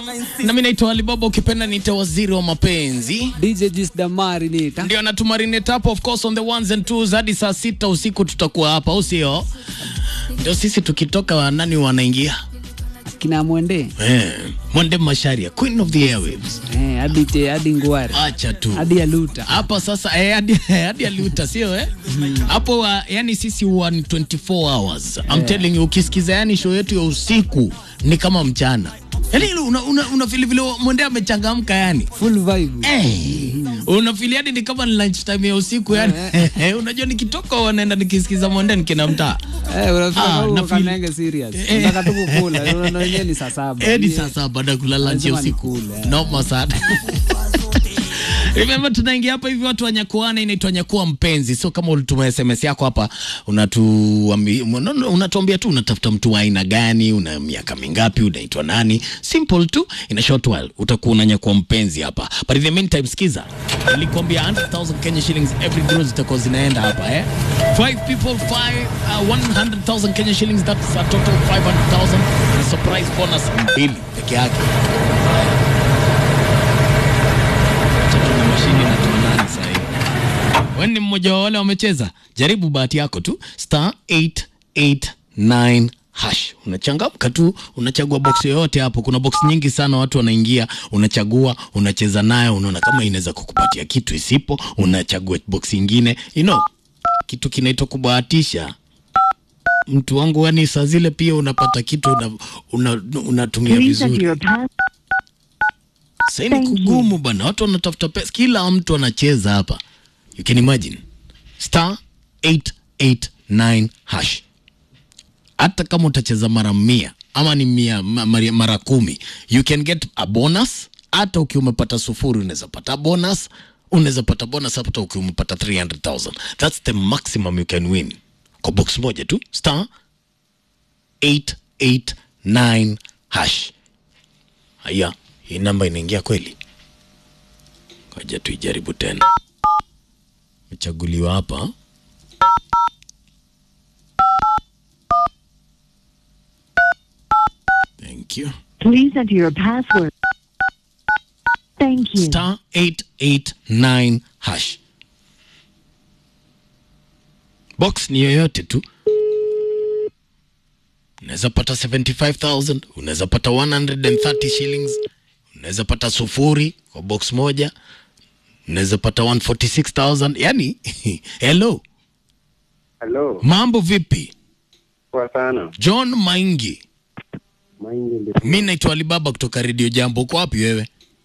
nami naitwa Alibaba, ukipenda niite waziri wa mapenzi. DJ Jis Damari nita Ndio natumarinate hapo, of course on the ones and twos, hadi saa sita usiku tutakuwa hapa, au sio? Ndio sisi tukitoka, nani wanaingia? kina Mwende Eh, Mwende Masharia, queen of the airwaves. eh, hadi te hadi Ngware Acha tu hadi ya Luta hapa sasa eh, hadi hadi aliuta sio eh? Hapo uh, yani sisi huwa ni 24 hours. I'm telling you ukisikiza yani show yetu ya usiku ni kama mchana. Yaani una, una, una feel vile mwende amechangamka yani. full vibe Eh, unafili hadi ni kama ni lunch time ya usiku yani. Unajua nikitoka wanaenda nikisikiza mwende nikina mtaa. eh, unafika Ah, kama na feel- kanenge serious Eh. unataka tu kukula unaona wenyewe ni saa saba Eh, ni Eh, sasa baada ya kulala nje Lazima usiku. nikule, eh. Noma sana. Remember tunaingia hapa hivi watu wanyakuana, inaitwa nyakua mpenzi. So kama ulituma SMS yako hapa unatuambi- mwana- unatuambia tu unatafuta mtu wa aina gani, una miaka mingapi, unaitwa nani, simple tu, in a short while utakuwa unanyakua mpenzi hapa. But in the meantime, sikiza, nilikwambia 100,000 Kenya shillings every draw zitakuwa zinaenda hapa eh. Five people, five, uh, 100,000 Kenya shillings, that's a total 500,000. Ni surprise bonus mbili peke yake. tuna mashine na tuonani sahii. Wewe ni mmoja wa wale wamecheza, jaribu bahati yako tu, star 889 hash. Unachangamka tu, unachagua box yoyote hapo. Kuna box nyingi sana, watu wanaingia, unachagua, unacheza nayo, unaona kama inaweza kukupatia kitu, isipo unachagua box ingine, you know, kitu kinaitwa kubahatisha. Mtu wangu, yani saa zile pia unapata kitu una, una, unatumia Please enter vizuri. your pass. Sasa ni Thank you. kugumu bana, watu wanatafuta pesa, kila mtu anacheza hapa. You can imagine star 889 hash. Hata kama utacheza mara mia ama ni mia, ma- mara, mara kumi you can get a bonus. Hata ukiwa umepata sufuri unaweza pata bonus, unaweza pata bonus hata ukiwa umepata 300,000. That's the maximum you can win kwa box moja tu, star 889 hash. Haya, hii namba inaingia kweli? Ngoja tuijaribu tena. Mechaguliwa hapa. Thank you. Please enter your password. Thank you. Star 889 hash. Box ni yoyote tu. Unaweza pata 75,000, unaweza pata 130 shillings, unaweza pata sufuri kwa box moja, unaweza pata 146,000. Yani, hello, Halo, mambo vipi? poa sana. John Maingi, Maingi ndio mi naitwa Alibaba kutoka Radio Jambo. Uko wapi wewe?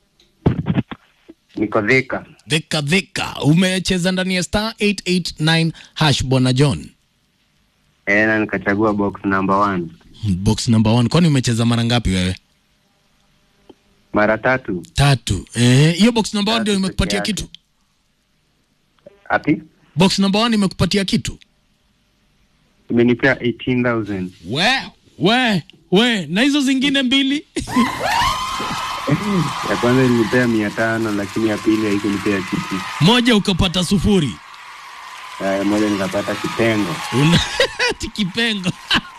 niko Thika. Dhika dhika, umecheza ndani ya star 889 hash, bwana John. Eh, na nikachagua box number one Box number one. Kwani umecheza mara ngapi wewe? mara tatu. Tatu. Eh, hiyo box number one Tatu ndio imekupatia peke yake. kitu? Ati Box number one imekupatia kitu? imenipea 18,000. We, we, we, na hizo zingine mbili? Ya kwanza ilinipea mia tano lakini ya pili haikunipea kitu. Moja ukapata sufuri. Eh, moja nikapata kitengo. Una ati kipengo.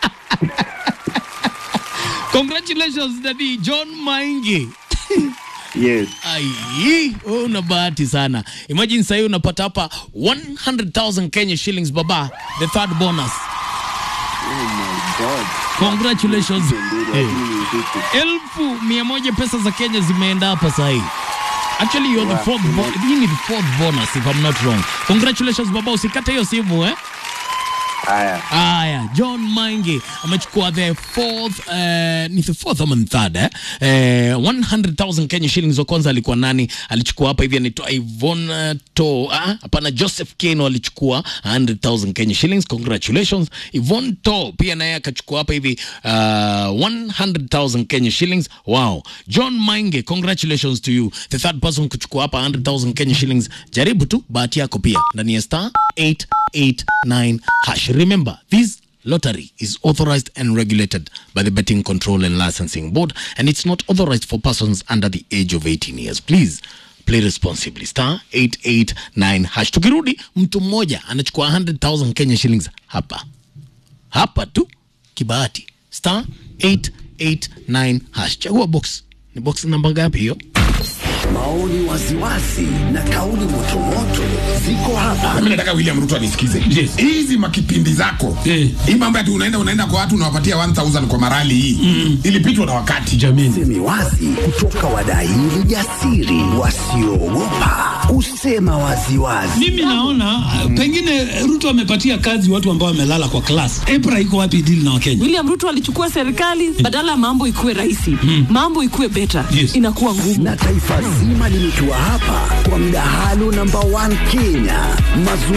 Congratulations Daddy John Maingi. Yes. Ai, wewe una bahati sana. Imagine sasa unapata hapa 100,000 Kenya shillings baba, the third bonus. Oh my god. Congratulations. Mbili, Eh. lakini ni usiku. elfu mia moja pesa za Kenya zimeenda hapa sahi. Actually you're the Wow. fourth bo- hii ni the fourth bonus if I'm not wrong. Congratulations baba, usikate hiyo simu eh. Haya. Aya, John Maingi amechukua the fourth, uh, ni the fourth ama ni third eh? Eh, 100,000 Kenya shillings. Wa kwanza alikuwa nani? Alichukua hapa hivi anaitwa Ivon To, ah, hapana, Joseph Keno alichukua 100,000 Kenya shillings. Congratulations. Ivon To pia naye akachukua hapa hivi uh, 100,000 Kenya shillings. Wow. John Maingi, congratulations to you. The third person kuchukua hapa 100,000 Kenya shillings. Jaribu tu bahati yako pia ndani ya star 889 hash. Remember, this lottery is authorized and regulated by the Betting Control and Licensing Board and it's not authorized for persons under the age of 18 years. Please play responsibly. Star 889 hash. Tukirudi, mtu mmoja anachukua 100,000 Kenya shillings hapa hapa tu kibahati. Star 889 hash. Chagua box Ni box namba ngapi hiyo? Maoni waziwazi na kauli motomoto ziko hapa. Mimi nataka William Ruto anisikize. Yes. Hizi makipindi zako. Eh. Hii mambo ati unaenda unaenda kwa watu unawapatia 1000 kwa marali hii. Ilipitwa na wakati. Jamini. Semi wazi kutoka wadaili jasiri wasioogopa kusema waziwazi. Mimi naona uh, pengine Ruto amepatia kazi watu ambao wamelala kwa class. EPRA iko wapi deal na Wakenya? William Ruto alichukua serikali badala ya mambo ikuwe rahisi, mambo ikuwe better, Yes. inakuwa ngumu. Na taifa zima limetua hapa kwa mdahalo namba 1 Kenya. Mazungumzo